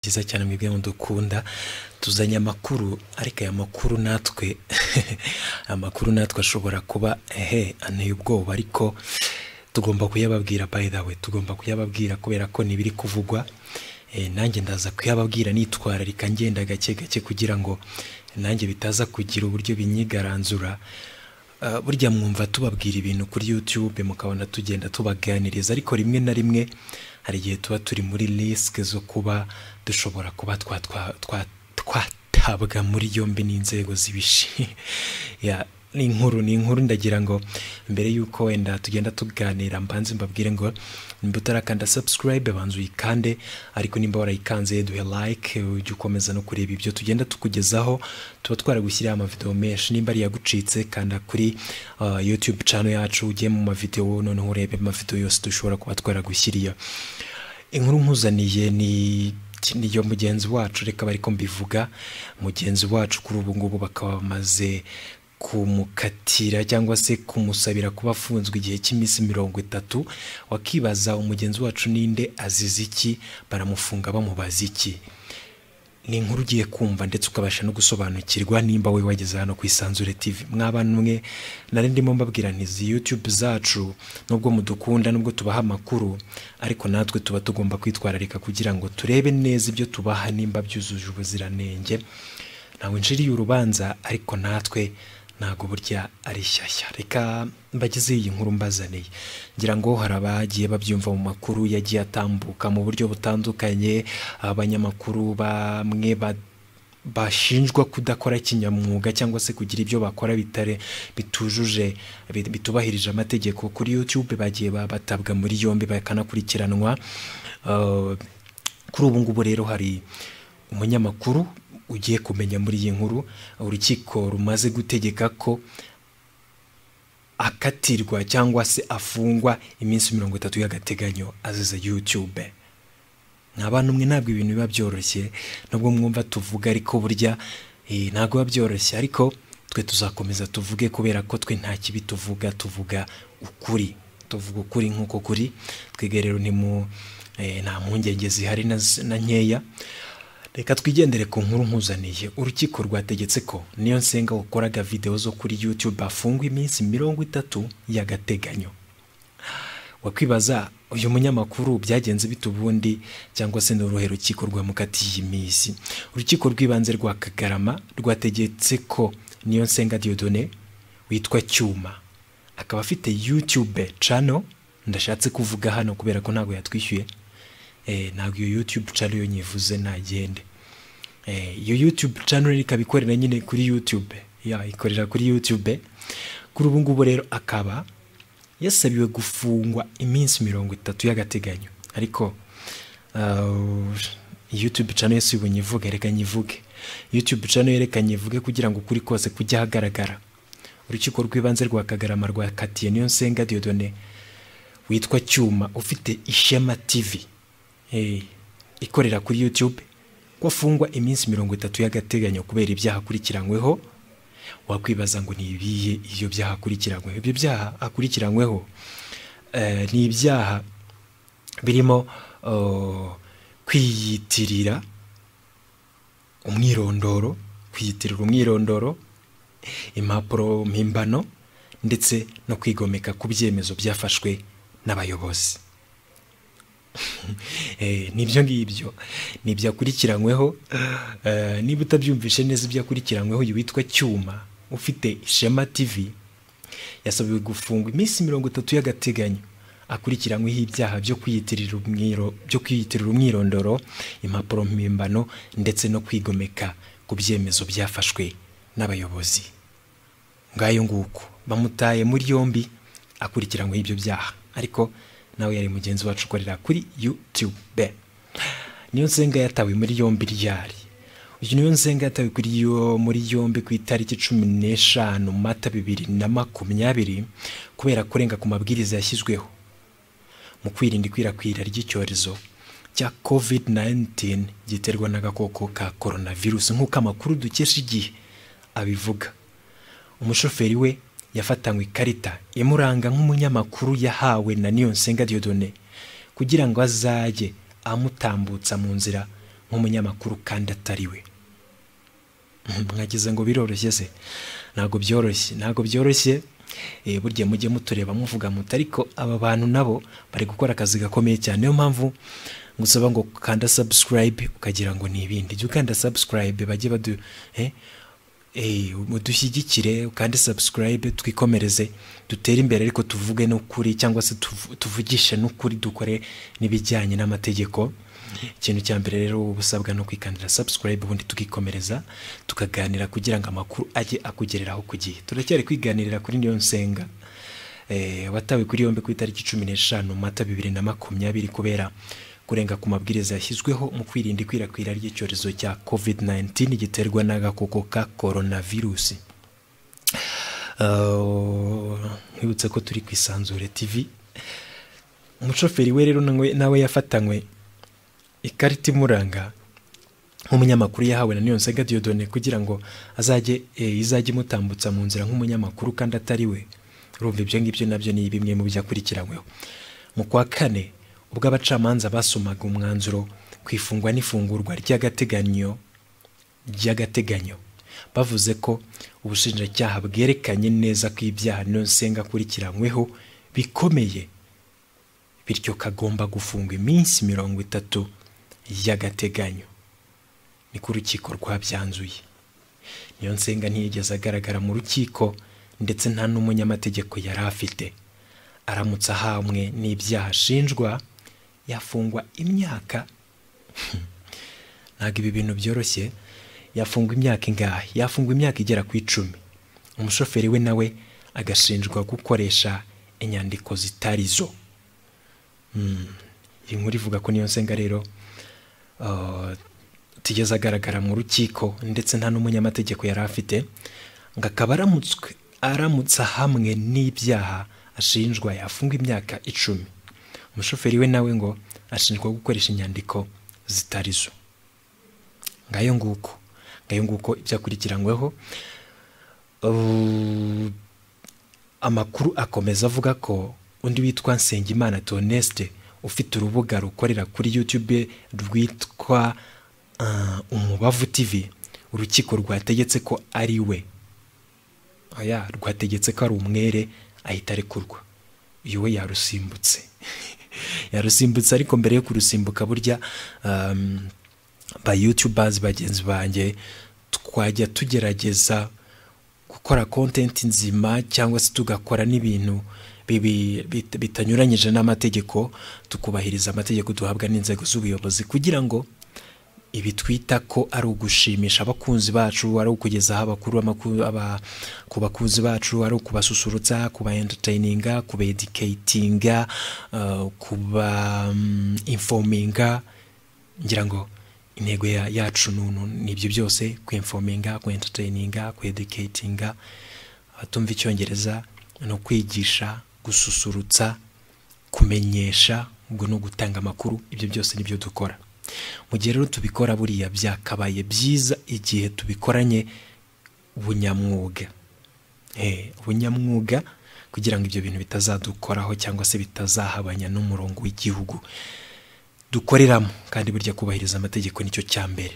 byiza cyane mwebwe mudukunda tuzanye amakuru ariko aya makuru natwe amakuru natwe ashobora kuba ehe anteye ubwoba ariko tugomba kuyababwira by the way tugomba kuyababwira kubera ko nibiri kuvugwa Eh, nanjye ndaza kuyababwira nitwararika ngenda gake gake kugira ngo nanjye bitaza kugira uburyo binyigaranzura Ah, burya mwumva tubabwira ibintu kuri youtube mukabona tugenda tubaganiriza ariko rimwe na rimwe hari igihe tuba turi muri risike zo kuba dushobora kuba twa twa twa twatabwa muri yombi n'inzego z'ibishi ya ni inkuru ni inkuru ndagira ngo mbere y'uko wenda tugenda tuganira mbanze mbabwire ngo nimba utarakanda subscribe banza uyikande ariko nimba warayikanze duhe like ujye ukomeza no kureba ibyo tugenda tukugezaho tuba twaragushyiriyeho amavideo menshi nimba ari yagucitse kanda kuri uh, youtube channel yacu ujye mu mavideo noneho urebe amavideo yose dushobora kuba twaragushyiriye inkuru nkuzaniye ni ni yo mugenzi wacu reka bari ko mbivuga mugenzi wacu kuri ubu ngubu bakaba bamaze kumukatira cyangwa se kumusabira kuba afunzwe igihe cy'iminsi mirongo itatu wakibaza umugenzi wacu ninde azize iki baramufunga bamubaza iki ni inkuru ugiye kumva ndetse ukabasha no gusobanukirwa nimba we wageze hano ku isanzure tv mwabana umwe nari ndimo mbabwira nti izi youtube zacu nubwo mudukunda nubwo tubaha amakuru ariko natwe tuba tugomba kwitwararika kugira ngo turebe neza ibyo tubaha nimba byujuje ubuziranenge ntawe nshiriye urubanza ariko natwe ntabwo burya ari shyashya reka mbagezeho iyi nkuru mbazaniye ngira ngo hari abagiye babyumva mu makuru yagiye atambuka mu buryo butandukanye abanyamakuru bamwe ba- bashinjwa kudakora kinyamwuga cyangwa se kugira ibyo bakora bitare bitujuje bit- bitubahirije amategeko kuri youtube bagiye ba- batabwa muri yombi bakanakurikiranwa Uh, kuri ubu ngubu rero hari umunyamakuru ugiye kumenya muri iyi nkuru urukiko rumaze gutegeka ko akatirwa cyangwa se afungwa iminsi mirongo itatu y'agateganyo azize youtube ni abantu umwe ntabwo ibintu biba byoroshye nubwo mwumva tuvuga ariko burya eh, ntabwo biba byoroshye ariko twe tuzakomeza tuvuge kubera ko twe nta kibi tuvuga tuvuga ukuri tuvuga ukuri nk'uko kuri twebwe rero ni mu eh, nta mpungenge zihari na z- na nkeya reka twigendere ku nkuru nkuzaniye urukiko rwategetse ko niyo nsenga wakoraga videwo zo kuri youtube afungwa iminsi mirongo itatu y'agateganyo wakwibaza uyu munyamakuru byagenze bite ubundi cyangwa se ni uruhe rukiko rwamukatiye iminsi urukiko rw'ibanze rwa kagarama rwategetse ko niyo nsenga diodone witwa cyuma akaba afite youtube channel ndashatse kuvuga hano kubera ko ntabwo yatwishyuye eh, ntabwo iyo youtube channel yo nyivuze nagende Eh, iyo youtube channel ikaba ikorera nyine kuri youtube ya ikorera kuri youtube kuri ubu ngubu rero akaba yasabiwe gufungwa iminsi mirongo itatu y'agateganyo ariko uh, youtube channel yose ubu nyivuge reka nyivuge youtube channel reka nyivuge kugira ngo ukuri kose kujya ahagaragara urukiko rw'ibanze rwa kagarama rwakatiye niyo nsenga diodone witwa cyuma ufite ishema tv eh, ikorera kuri youtube ko afungwa iminsi mirongo itatu y'agateganyo kubera ibyaha akurikiranyweho wakwibaza ngo ni ibihe ibyo byaha akurikiranyweho ibyo byaha akurikiranyweho eh, ni ibyaha birimo oh, kwiyitirira umwirondoro kwiyitirira umwirondoro impapuro mpimbano ndetse no kwigomeka ku byemezo byafashwe n'abayobozi Eh, nibyo ngibyo ni ibyo akurikiranyweho Eh, niba utabyumvishe neza ibyo akurikiranyweho uyu witwa cyuma ufite ishema tv yasabiwe gufungwa iminsi mirongo itatu y'agateganyo akurikiranyweho ibyaha byo kwiyitirira umwiro- byo kwiyitirira umwirondoro impapuro mpimbano ndetse no kwigomeka ku byemezo byafashwe n'abayobozi ngayo nguko bamutaye muri yombi akurikiranyweho ibyo byaha ariko nawe yari mugenzi wacu ukorera kuri youtube niyo nsenga yatawe muri yombi ryari uyu niyo nsenga yatawe kuri yo muri yombi ku itariki cumi n'eshanu mata bibiri na makumyabiri kubera kurenga ku mabwiriza yashyizweho mu kwirinda ikwirakwira ry'icyorezo cya covid-19 giterwa n'agakoko ka coronavirus nk'uko amakuru dukesha igihe abivuga umushoferi we yafatanywe ikarita imuranga nk'umunyamakuru yahawe na niyonsenga diodone kugira ngo azajye amutambutsa mu nzira nk'umunyamakuru kandi atari we mwagize ngo biroroshye se ntabwo byoroshye ntabwo byoroshye Eh, burya mujye mutureba muvuga muti ariko aba bantu nabo bari gukora akazi gakomeye cyane niyo mpamvu ngusaba ngo kanda subscribe ukagira ngo ni ibindi jya ukanda subscribe bajye badu eh, eh, mudushyigikire ukande subscribe twikomereze dutere imbere ariko tuvuge n'ukuri cyangwa se tuvu- tuvugishe n'ukuri dukore n'ibijyanye n'amategeko ikintu cya mbere rero uba usabwa no kwikandira subscribe ubundi tukikomereza tukaganira kugira ngo amakuru ajye akugereraho ku gihe turacyari kwiganirira kuri niyo nsenga Eh, watawe kuri yombi ku itariki cumi n'eshanu mata bibiri na makumyabiri kubera kurenga ku mabwiriza yashyizweho mu kwirinda ikwirakwira ry'icyorezo cya covid-19 giterwa n'agakoko ka coronavirus Uh, nkwibutse ko turi ku isanzure tv umushoferi we rero nawe nawe yafatanywe ikarita imuranga nk'umunyamakuru yahawe na Niyonsenga Diodone kugira ngo azajye eh, izajye imutambutsa mu nzira nk'umunyamakuru kandi atari we urumva ibyo ngibyo nabyo ni bimwe mu byakurikiranyweho mu kwa kane ubwo abacamanza basomaga umwanzuro ku ifungwa n'ifungurwa ry'agateganyo ry'agateganyo bavuze ko ubushinjacyaha bwerekanye neza ko ibyaha Niyonsenga akurikiranyweho bikomeye bityo kagomba gufungwa iminsi mirongo itatu y'agateganyo niko urukiko rwabyanzuye niyo nsenga ntiyigeze agaragara mu rukiko ndetse nta n'umunyamategeko yari afite aramutse ahamwe n'ibyaha ashinjwa yafungwa imyaka ntabwo ibi bintu byoroshye yafungwa imyaka ingahe yafungwa imyaka igera ku icumi umushoferi we nawe agashinjwa gukoresha inyandiko zitari zo iyi nkuru ivuga ko niyo nsenga rero uh, tigeze agaragara mu rukiko ndetse nta n'umunyamategeko yari afite ngo akaba aramutswe aramutse hamwe n'ibyaha ashinjwa yafungwa imyaka icumi umushoferi we nawe ngo ashinjwa gukoresha inyandiko zitari zo ngayo nguko ngayo nguko ibyo akurikiranyweho Uh, amakuru akomeza avuga ko undi witwa Nsengimana Toneste ufite urubuga rukorera kuri YouTube rwitwa uh, Umubavu TV urukiko rwategetse ko ari we aya rwategetse ko ari umwere ahita arekurwa uyu we yarusimbutse yarusimbutse ariko mbere yo kurusimbuka burya um, ba youtubers bagenzi banjye twajya tugerageza gukora content nzima cyangwa se tugakora n'ibintu bibi- bit- bitanyuranyije n'amategeko tukubahiriza amategeko duhabwa n'inzego z'ubuyobozi kugira ngo ibi twita ko ari ugushimisha abakunzi bacu ari ukugezaho abakuru amakuru- aba- ku bakunzi bacu ari ukubasusurutsa kuba entertaininga kuba educatinga uh, kuba um, informinga ngira ngo intego ya- yacu nunu ni ibyo byose kwinfominga kwentertaininga kweducatinga abatumva icyongereza no kwigisha gususurutsa kumenyesha ubwo no gutanga amakuru ibyo byose nibyo dukora mu gihe rero tubikora buriya byakabaye byiza igihe tubikoranye ubunyamwuga Eh, ubunyamwuga kugira ngo ibyo bintu bitazadukoraho cyangwa se bitazahabanya n'umurongo w'igihugu dukoreramo kandi burya kubahiriza amategeko nicyo cya mbere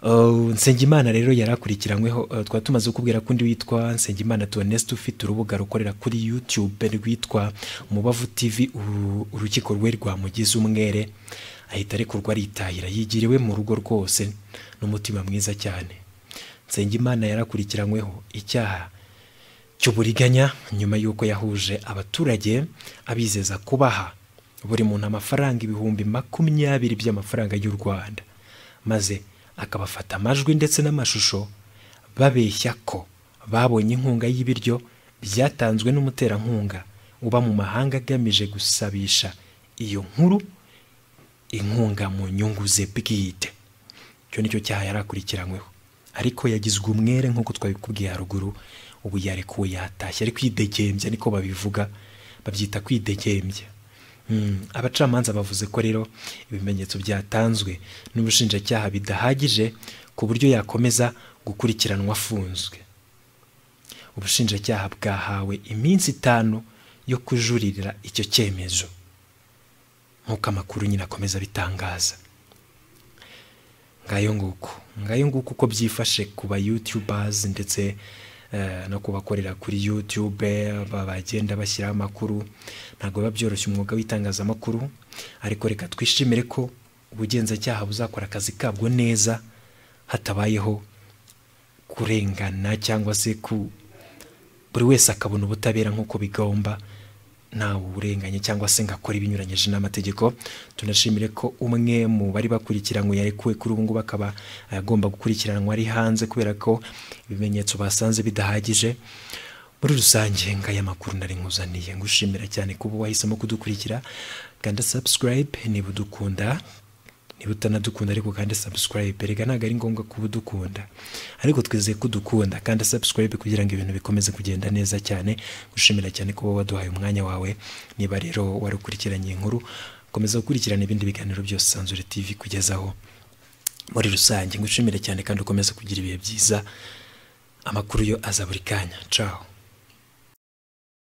Uh, Nsengimana rero yari akurikiranyweho uh, twari tumaze kukubwira ko undi witwa Nsengimana Toneste ufite urubuga rukorera kuri YouTube rwitwa Mubavu TV uru- urukiko rwe rwamugize umwere ahita arekurwa aritahira yigiriwe mu rugo rwose n'umutima mwiza cyane Nsengimana yarakurikiranyweho icyaha cy'uburiganya nyuma y'uko yahuje abaturage abizeza kubaha buri muntu amafaranga ibihumbi makumyabiri by'amafaranga y'u rwanda maze akabafata amajwi ndetse n'amashusho babeshya ko babonye inkunga y'ibiryo byatanzwe n'umuterankunga uba mu mahanga agamije gusabisha iyo nkuru inkunga mu nyungu ze bwite icyo nicyo cyaha yari akurikiranyweho ariko yagizwe umwere nk'uko twabikubwiye haruguru ubu yarekuwe yatashye ari kwidegembya niko babivuga babyita kwidegembya Mm, abacamanza bavuze ko rero ibimenyetso byatanzwe n'ubushinjacyaha bidahagije ku buryo yakomeza gukurikiranwa afunzwe ubushinjacyaha bwahawe iminsi itanu yo kujuririra icyo cyemezo nk'uko amakuru nyine akomeza abitangaza ngayo nguko ngayo nguko uko byifashe ku ba yutubers ndetse eh, no kubakorera kuri youtube ba- bagenda bashyiraho amakuru ntabwo biba byoroshye umwuga w'itangazamakuru ariko reka twishimire ko ubugenzacyaha buzakora akazi kabwo neza hatabayeho kurengana cyangwa se ku buri wese akabona ubutabera nk'uko bigomba ntawe uburenganye cyangwa se ngo akore ibinyuranyije n'amategeko tunashimire ko umwe mu bari bakurikiranwe yarekuwe kuri ubu ngubu akaba agomba gukurikiranwa ari hanze kubera ko ibimenyetso basanze bidahagije muri rusange ngaya makuru nari nkuzaniye ngushimira cyane kuba wahisemo kudukurikira kanda subscribe niba udukunda niba utanadukunda ariko kandi subscribe erega ntabwo ari ngombwa kuba udukunda ariko twizeye ko udukunda kandi subscribe kugira ngo ibintu bikomeze kugenda neza cyane gushimira cyane kuba waduhaye umwanya wawe niba rero warukurikiranye inkuru komeza gukurikirana ibindi biganiro byose sanzure tv kugezaho muri rusange ngushimire cyane kandi ukomeze kugira ibihe byiza amakuru yo aza buri kanya caho